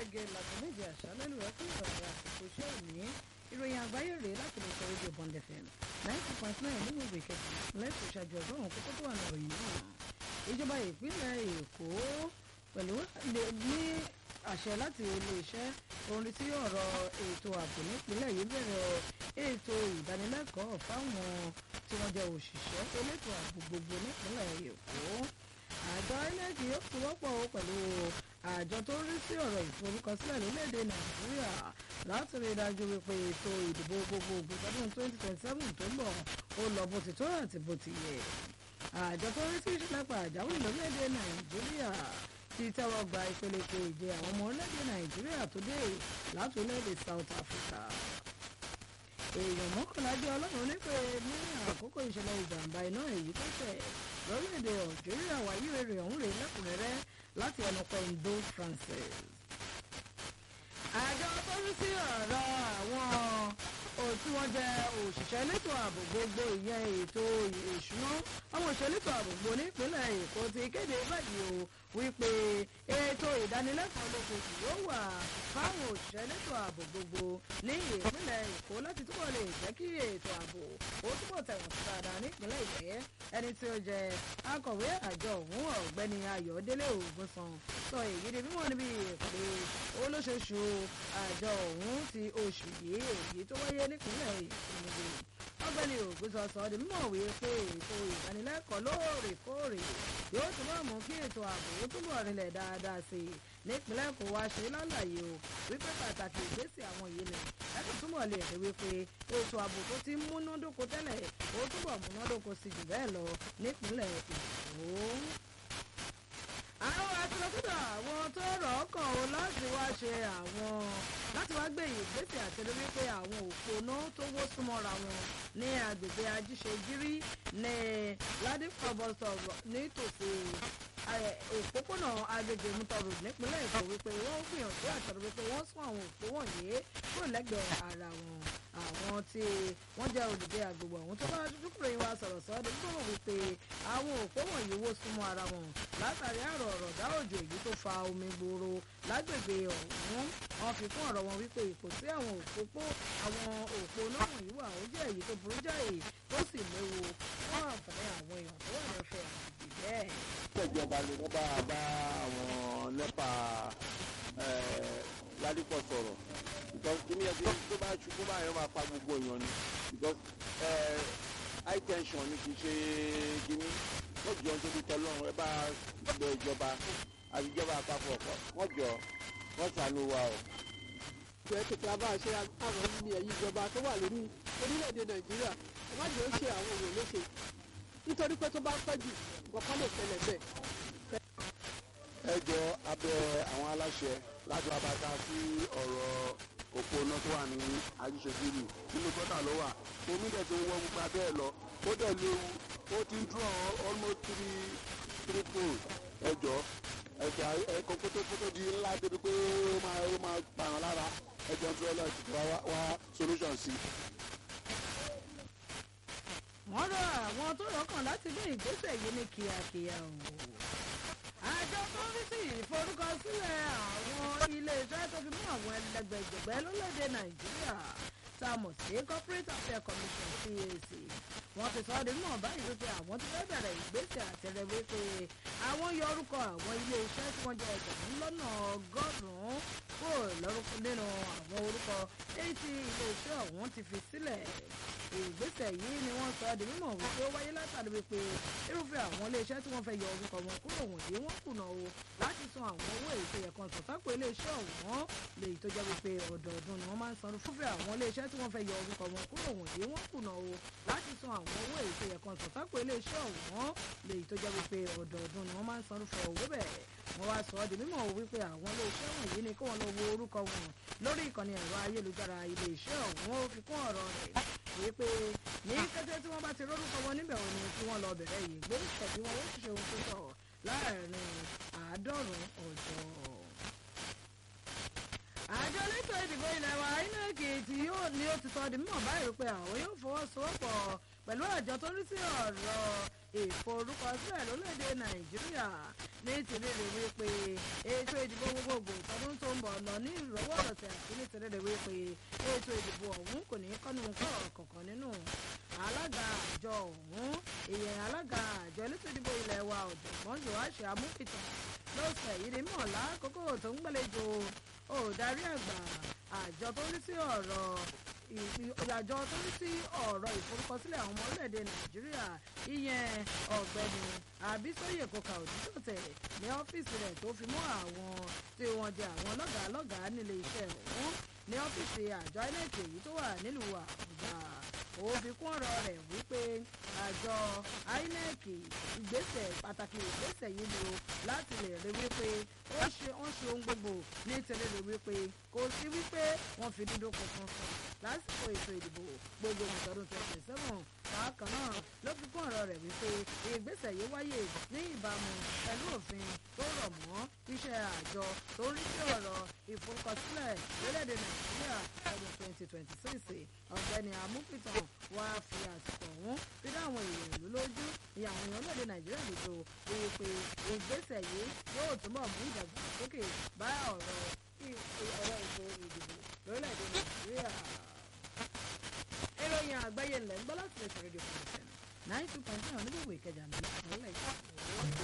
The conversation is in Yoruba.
gẹ́gẹ́ láti méje àṣálẹ́ lù ẹ́ fún ìrọ̀lẹ́ àsìkò iṣẹ́ òní ìròyìn àgbáyé rèé láti lè sọ rédíò Bond FM ninety point nine nínú ìwé kejì lẹ́sùn ìṣàjọ ọgọ́rùn-ún kókó tó wà ní ìròyìn náà ìjọba ìpínlẹ̀ Èkó pẹ̀lú ní àṣẹ láti iléeṣẹ́ orin tí ọ̀rọ̀ ètò ààbò nípínlẹ̀ yìí bẹ̀rẹ̀ ètò ìdánilẹ́kọ̀ọ́ fáwọn tí wọ́n jẹ́ òṣìṣẹ́ elétò ààbò gbogbo nípínlẹ̀ Èkó àjọ INEC yóò fọwọ́pọ̀ pẹ̀lú àjọ tó ń rí sí ọ̀rọ̀ ìforúkọsílẹ̀ lórílẹ̀‐èdè Nàìjíríà láti rí i dájú wípé ètò ìdìbò gbogbogbò tọdún 2027 tó ń bọ̀ ó lọ bó ti tó àti bó ti yẹ àjọ tó ń rí sí ìṣẹ̀lẹ̀ pàjáwìrì lórílẹ̀‐èdè Nàìjíríà ti tẹ́wọ́ gba ìpele keje àwọn ọmọ orílẹ̀‐èdè Nàìjíríà tó dé láti orílẹ̀‐èdè South Africa èèyàn mọ́kànlá jẹ́ ọlọ́run nípe ní àkókò ìṣẹ̀lẹ̀ ìjàmbá iná èyí tó ṣẹ̀ lórílẹ̀‐èdè Algeria wáyé rere ọ̀hún rèé lẹ́kùnrẹ́rẹ́ láti ẹnu Pendo Francis. àjọ tó rí sí ọ̀rọ̀ àwọn tí wọ́n jẹ́ òṣìṣẹ́ elétò ààbò gbogbo ìyẹn ètò ìṣúná àwọn òṣìṣẹ́ elétò ààbò gbogbo nípínlẹ̀ Èkó ti kéde báyìí o wípé ètò ìdánilẹ́kọ̀ọ́ lóṣooṣù yóò wà fáwọn òṣìṣẹ́ elétò ààbò gbogbo ní ìpínlẹ̀ Èkó láti túbọ̀ lè jẹ́ kí ètò ààbò ó túbọ̀ tẹ̀wọ̀n sí dáadáa nípínlẹ̀ Èkó ẹni tí ó jẹ́ akọ̀wé àjọ ọ̀hún ọ̀gbẹ́ni Ayọ̀délé Ògúnsan sọ èyí di mímọ̀ níbi ìpàdé olóṣooṣù àjọ ọ̀hún ti oṣù yìí èyí tó wáyé nípínlẹ̀ Èkó ọ̀gbẹ́ni Ògúnsan sọ di mímọ̀ wí pé ètò ìdánilẹ́kọ̀ọ́ lóòrèkóòrè yóò túbọ̀ mú kí ètò ààbò ó túbọ̀ rinlẹ̀ dáadáa sí i nípínlẹ̀ Èkó wá ṣe lálàyé o wípé pàtàkì ìgbésẹ̀ àwọn yìí ni ẹ̀sùn túbọ̀ lè rí wípé ètò ààbò tó ti múnádóko tẹ́lẹ̀ ó túbọ̀ múnádóko sí jù bẹ́ẹ̀ lọ nípínlẹ̀ Èkó àwọn àtúntò àwọn tó rọ̀ ọ́ kàn ó láti wá ṣe àwọn láti wá gbé ìgbésẹ̀ àtẹ̀lé wípé àwọn òpónà tó wó súnmọ́ra wọn ní agbègbè ajíṣegírí ní ládìpọ̀ bọ́sọ̀ nítòsí òpópónà agbègbè mutọrù nípínlẹ̀ Èkó wípé wọ́n gbìyànjú àtẹ̀lé wípé wọ́n sún àwọn òpó wọ̀nyí kúrò lẹ́gbẹ̀ẹ́ ara wọn àwọn tí wọ́n jẹ́ olùgbé agbègbè ọ̀hún tó bá dúkúrò yín wá sọ̀rọ̀ sọ́ọ́dún tó mọ̀ wípé àwọn òpó wọ̀nyí wó súnmọ́ ara wọn látàrí àrò ọ̀rọ̀dá òjò èyí tó fa omi gbòòrò lágbègbè ọ̀hún wọ́n fi kún ọ̀rọ̀ wọn wípé ipò tí àwọn òpópó àwọn òpó náà wọ̀nyí wà ó jẹ́ èyí tó burú jáì tó sì léwu fún àǹfààní àwọn èèyàn tó wà lọ́fẹ̀ẹ́ àgbègbè bẹ́ẹ̀. ìjọba ni wọ́n bá bá àwọn nẹ́pà ládìpọ̀ sọ̀rọ̀ because kí ni ẹ tó bá ṣubú bá yẹn máa pa gbogbo èèyàn ni because high tension ni kì í ṣe kíní wọ́n jọ nítorí tọ́lọ́run ẹ bá gbẹ ìjọba àti ìjọba àpapọ̀ wọ́n jọ wọ́n ṣàánú wa o. ìjọ tètè a bá ṣe àwọn ní ẹ̀yìn ìjọba tó wà lórí orílẹ̀-èdè nàìjíríà ẹ má jẹ́ ó ṣe àwọn èèyàn léṣe nítorí pé tó bá pẹ́ jù nǹkan lè ṣẹlẹ̀ bẹ́ẹ̀. ẹ jọ abẹ àwọn aláṣẹ láti wá bá ta sí ọ̀rọ̀ òpó iná tó wà ní àjíṣegírì nínú gọ́tà ló wà omi dẹ̀ tó ń wọ́ gbogbo abẹ́ ẹ̀ lọ ó dẹ̀ léwu ó ti ń dúró almost three three poles ẹ jọ ẹ̀ka ẹ̀kọ́ kótókótó di ńlá débi pé ó máa ó máa pààrọ̀ lára ẹ jọ tí ọlọ́ọ̀ ti wá wá solution sí. wọ́n rọ àwọn tó rọ́kàn láti gbé ìgbésẹ̀ yìí ní kíákíá o àjọ tó ń rí sí ìforúkọsílẹ̀ àwọn iléeṣẹ́ tó fi mú àwọn ẹlẹgbẹ̀jẹ̀gbẹ́ lórílẹ̀‐èdè nàìjíríà tá a mọ̀ sí corporate affairs commission cac wọ́n ti sọ ọ́ di mímọ̀ báyìí wípé àwọn ti fẹ́ bẹ̀rẹ̀ ìgbésẹ̀ àtẹ̀rẹ̀ wípé àwọn yọ orúkọ àwọn iléeṣẹ́ tí wọ́n jẹ́ ẹgbẹ̀rún lọ́nà ọgọ́rùn-ún kúrò lórúkọ nínú àwọn orúkọ èyí tí iléeṣẹ́ ọ̀hún ti fi sílẹ̀ ìgbésẹ̀ yìí ni wọ́n sọ ọ́ di mímọ̀ wípé ó wáyé látàrí wípé irúfẹ́ àwọn iléeṣẹ́ tí wọ́n fẹ́ yọ orúkọ wọn kúrò wọ̀nyí wọ́n kùnà o láti san àwọn owó èyí tó yẹ kan sọ sápò iléeṣẹ́ ọ̀hún lèyí tó jẹ́ wípé ọdọọdún ni wọ́n máa ń san fúnfẹ́ àwọn iléeṣẹ́ tí wọ́n fẹ́ yọ orúkọ wọn kúrò wọ̀nyí wọ́n kùnà o láti san àwọn owó èyí tó yẹ kan sọ sápò iléeṣẹ́ ọ̀hún lèyí tó jẹ́ wípé ọdọọdún ni wọ́n máa ń san fún owó bẹ́ẹ̀ wọ́n wá sọ ọ́ di mímọ̀ wípé àwọn iléeṣẹ́ wọ̀nyí ni kí wọ́n lọ wo orúkọ wọn lórí ìkànnì ẹ̀rọ ayélujára iléeṣẹ́ ọ̀hún ó fi kún ọ̀rọ̀ rẹ̀ wípé ní kété tí wọ́n bá ti rórúkọ wọn níbẹ̀ wọn ni kí wọ́n lọ bẹ̀rẹ̀ yìí gbórúkọ bí wọ́n ó ṣiṣẹ́ ohun tó tọ́ láàrin àádọ́rùn-ún ọjọ́ àjọ elétò ìdìbò ilẹ̀ wa INEC tí yóò ní ó ti sọ di mímọ̀ báyìí pé àwọn yóò fọwọ́sowọ́pọ̀ pẹ̀lú àjọ tó rí sí ọ̀rọ̀ ìforúkọsílẹ̀ lórílẹ̀‐èdè Nàìjíríà ní tìrìrì wípé ètò ìdìbò gbogbogbò tọdún tó ń túnbọ̀ lọ ní ìrọwọ́rọsẹ̀ àti nítorí rẹ̀ wípé ètò ìdìbò ọ̀hún kò ní kọ́nu kọ́ kọ̀ọ̀kan nínú alága àjọ ọ̀hún ìyẹn alága àjọ elétò ìdìbò ilẹ̀ wa ọ̀jọ̀gbọ́n joash amúpìtàn lọ́sẹ̀ yìí ni mọ̀ lákòókò tó ń gbàlejò òdarí àgbà àjọ tó ń rí sí ọ̀rọ̀ àjọ tó ń rí sí ọ̀rọ̀ ìforúkọsílẹ̀ àwọn ọmọ orílẹ̀-èdè nàìjíríà ìyẹn ọ̀gbẹ́ni àbísọ́yè kòkà òdìsọ̀tẹ̀ ní ọ́fíìsì rẹ̀ tó fi mọ́ àwọn tí wọ́n jẹ́ àwọn lọ́gàá lọ́gàá nílé iṣẹ́ ọ̀hún ní ọ́fíìsì àjọ inec èyí tó wà nílùú àbújá ó fi kún ọ̀rọ̀ rẹ̀ wípé àjọ inec ìgbésẹ̀ pàtàkì ìgbésẹ̀ yìí ni o láti lè rí wípé ó ṣe ó ṣe ohun gbogbo nítorí rí wípé kò sí wípé wọ́n fi dúdú kankan sùn lásìkò ètò ìdìbò gbogbo ìtọ́dún twenty seven bákan náà ló fi kún ọ̀rọ̀ rẹ̀ wípé ìgbésẹ̀ yìí wáyé ní ìbámu pẹ̀lú òfin tó rọ̀ mọ́ iṣẹ́ àjọ tó ń rí sí ọ̀rọ̀ ìforúkọsílẹ̀ lórílẹ̀‐èdè nàìjíríà ọdún twenty twenty six ọ̀gbẹ́ni amúpìtàn wá fi àsìkò ọ̀hún fi dá àwọn èèyàn ìlú lójú ní àwọn èèyàn lóde nàìjíríà lójó wípé ìgbésẹ̀ yìí yóò túbọ̀ mú ìdàgbàsókè bá ọ̀rọ̀ ọ̀rọ̀ ètò ìdìbò lórílẹ̀‐èdè nàìjíríà. ìròyìn àgbáyé ńlẹ̀ ń gbọ́ láti lè ṣe rédíò fún ìṣẹ̀lẹ̀ nine two point nine onígbòwò ìkẹjà ní ìpínlẹ̀ èkó.